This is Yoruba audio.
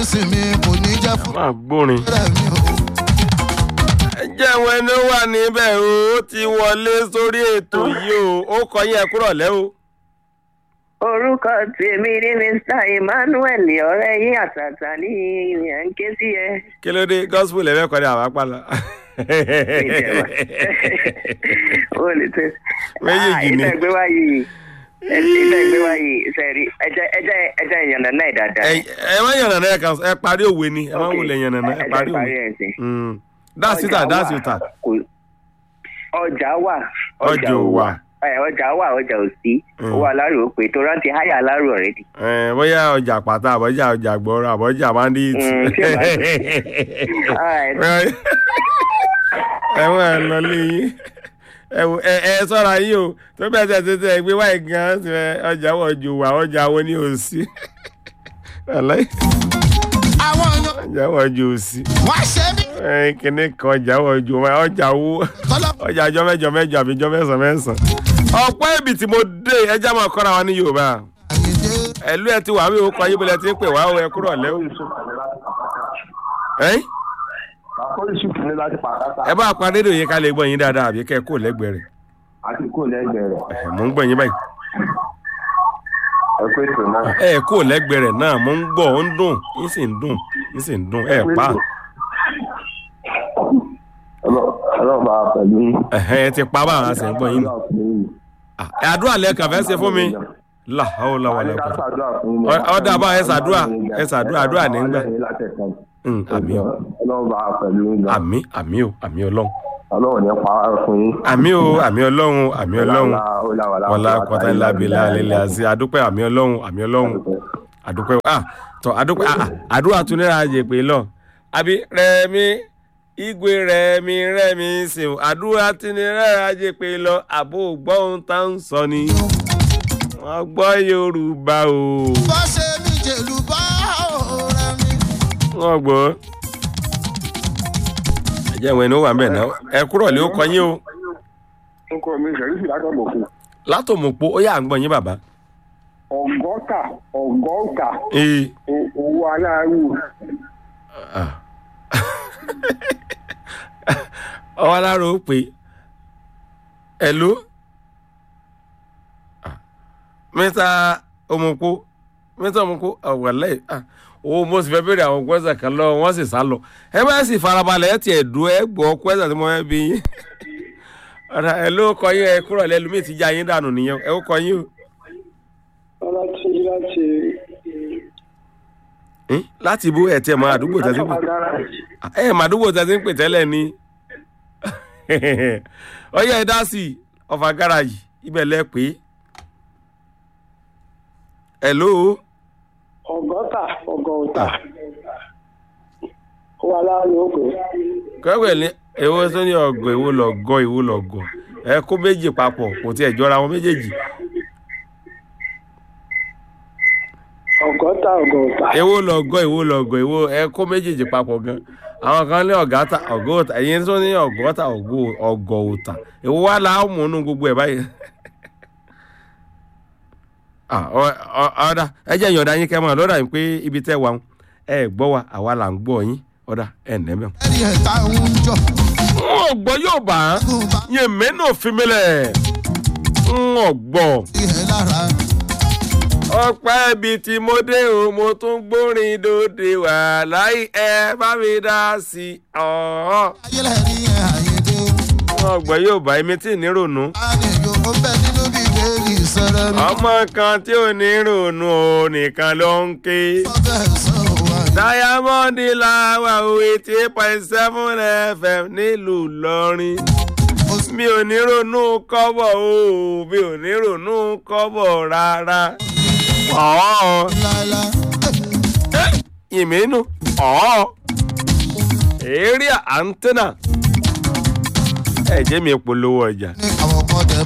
sinmi kò ní jẹ́ fún máa gbórin. rẹ̀ mi o. ẹ jẹ́ àwọn ẹni ó wà níbẹ̀ o ó ti wọlé sórí ètò yìí o ó kọ yín ẹ kúrọ̀ lẹ́ o. orúkọ tèmi ni mr emmanuel ọ̀rẹ́ yín àtàtà ní ìyẹn ń ké sí ẹ. kí ló dé gospel ẹ̀ fẹ́ kọ́ ní àwọn apala. ó lè tẹ. Méjèèjì ni. ìtẹ̀gbé wá yìí ìtẹ̀gbé wá yìí sẹ́rí ẹjẹ́ ẹjẹ́ ẹjẹ́ ìyànnà náà dáadáa. ẹ ẹ má yànnà náà ẹ kàn ẹ parí òwe ni ẹ má wulẹ̀ yànnà náà ẹ parí òwe. ẹ̀ sí. Mm. dáàsì tà dáàsì tà Kò- ọjà wà ọjọ́ wà. ẹ ọjà wà ọjà ò sí Mm. owó alárò pé tó rántí háyà alárò ọ̀rẹ́dì. ẹ bóyá ọjà pàtà àbọ̀jà ọjà gbọ́rọ̀ àbọ̀jà bandit. Mm, tí ò bá- ẹ wọ́n ẹ lọ lé yín ẹ wò- ẹ ẹ sọ́ra yín o tó bẹ́ẹ̀ tẹ̀ tẹ̀ tẹ̀ gbé wáyé gan ṣe ọjà wọ̀ ju wà ọjà wo ni ò sí. Wàláhì, àwọn èèyàn ọjà wọ̀ ju ò sí. wá ṣe mí ẹ kíní kan ọjà wọ̀ ju wà ọjà wo tọ́lá ọjà jọ mẹ́jọ mẹ́jọ àbí jọ mẹ́sàn mẹ́sàn. ọ̀pọ̀ ibi tí mo dé ẹja máa kọ́ra wa ní Yorùbá àyèdè ẹ̀lú ẹ ti wà wí orúkọ ayé bọ́lẹ̀ tí ń pè wá o ẹ kúrọ̀ lẹ́wọ̀. ẹ̀yìn àkóyèsí fún mi láti pàtàkì ẹ bá pa rédíò yín ká lè gbọ́ yín dáadáa àbí kẹ́ ẹ kó lẹ́gbẹ̀ẹ́ rẹ̀ àti kò lẹ́gbẹ̀ẹ́ rẹ̀ Ẹ̀, mò ń gbọ́ yín báyìí. ẹ pé ètò náà. ẹ kó lẹ́gbẹ̀ẹ́ rẹ̀ náà mò ń gbọ́ ó ń dùn ń sì ń dùn ń sì ń dùn ẹ pa ọlọ́run bá wa pẹ̀lú yín. ẹ̀hẹ́ ẹ ti pa báwọn a sì ń gbọ́ yín. Ah, ẹ àdúrà lẹ́ẹ̀kan fẹ́ ṣe fún mi làhàó làwà Àní ká làkà. ṣàdúrà fún yín. Ọ- ọ̀dà bá ẹ ṣàdúrà, ẹ ṣàdúrà, àdúrà ní gbà. àmì o ọlọ́run bá wa pẹ̀lú yín. àmì àmì o àmì ọlọ́run ọlọ́run ní pa á fún yín. àmì o àmì ọlọ́run àmì ọlọ́run wọlá kọta ńlá bìlà lélẹ̀ àti àdúpẹ́ àmì ọlọ́run àmì ọlọ́run àdúpẹ́ ah tọ àdúpẹ́ ah ah, àdúrà tún ní ààyè pé lọ àbí rẹmi igwe rẹmi rẹmi sèw àdúrà tún ní ààyè pé lọ àbò gbọ́n tá ń sọ ni wọ́n gbọ́ yorùbá o bá ṣe mí jèlú bá ọ̀rẹ́ mi. wọ́n gbọ́ ẹ̀jẹ̀ ìwé ni ó wà ń bẹ̀ náà ẹ kúrọ̀ lé ó kọ yín o nǹkọ mi ṣẹ̀rí látọ̀mọ̀kù. látòmọ̀pọ̀ ó yà ń gbọ́ yín bàbá ọgọ́ta ọgọ́ta ee owó aláàrú ọwọ́ alára ó pè é ẹ̀lú mẹ́ta ọmọkó mẹ́ta ọmọkó ọ̀wọ̀lẹ́ owó mo sì fẹ́ bèrè àwọn kwẹ́sà kan lọ wọ́n sì sá lọ ẹ bá sì farabalẹ̀ ẹ tiẹ̀ dùn ẹ gbọ́ kwẹ́sà tí mo fẹ́ bí yín ọ̀rọ̀ ẹ ló kọ yín ẹ kúrọ̀ lẹ́lu mi ti já yín dànù nìyẹn ẹ ó kọ yín o láti láti Hín? láti bó ẹ tiẹ̀ mọ àdúgbò tẹ́tí pè ẹ mà àdúgbò tẹ́tí ń pè tẹ́lẹ̀ ni ọyẹ ẹ dá sí i ọfà gáràjì ibẹ̀ lẹ pé hello ọgọ́ta ọgọ́ta owó aláàrú ó pè kẹ́wẹ́ ní èwo tó ní ọgọ́ èwo lọ́gọ́ èwo lọ́gọ́ ẹ kó méjì papọ̀ kò tiẹ̀ jọra wọn méjèèjì ọgọ́ta ọgọ́ta èwo lọ́gọ́ èwo lọ́gọ́ èwo ẹ kó méjèèjì papọ̀ gan àwọn kan ní ọ̀gáta ọ̀gọ́ta ẹ̀yin tó ní ọ̀gọ́ta ọ̀gọ́ ọ̀gọ́ òta èwo wà láwọn mú inú gbogbo ẹ̀ báyìí. Ah, ọ- ọ- ọ̀dà ẹ jẹ́ ìyọ̀dá yín kẹ́mọ́ lọ́dà yín pé ibi tẹ́ wà ń ẹ gbọ́ wa àwa là ń gbọ́ yín ọ̀dà ẹ̀ nẹ́mẹ̀. ẹ̀rí ẹ̀ta ń jọ n ò gbọ́ yóò bá kún bá yẹn mẹ́nà òfin mi lẹ̀ n ò gbọ́. ìhẹ́ lára. ọpẹ́ ibi tí mo dé o mo tún gbórin dòde wà láì ẹ bá mi dá sí i. ọ̀hún. ayẹlẹ rí ẹ àyèdè. n ò gbọ́ yóò bá èmi tí ì ní rònú. àníyàn ó bẹ nínú bíbélì sọ̀rọ̀ mi. ọmọ kan tí ò ní rònú o nìkan ló ń ké. ọbẹ̀ sọ wà ní. diamond làwà o eighty eight point seven fm nílùú ìlọrin. mi ò ní ronú kọ́bọ̀ o mi ò ní ronú kọ́bọ̀ rárá. ọ̀ọ́ láìláì. ìmínú ọ̀ọ́ èrè àǹtẹ́nà ẹ jẹ́ mi polówó ọjà. ní àwọn kan tẹ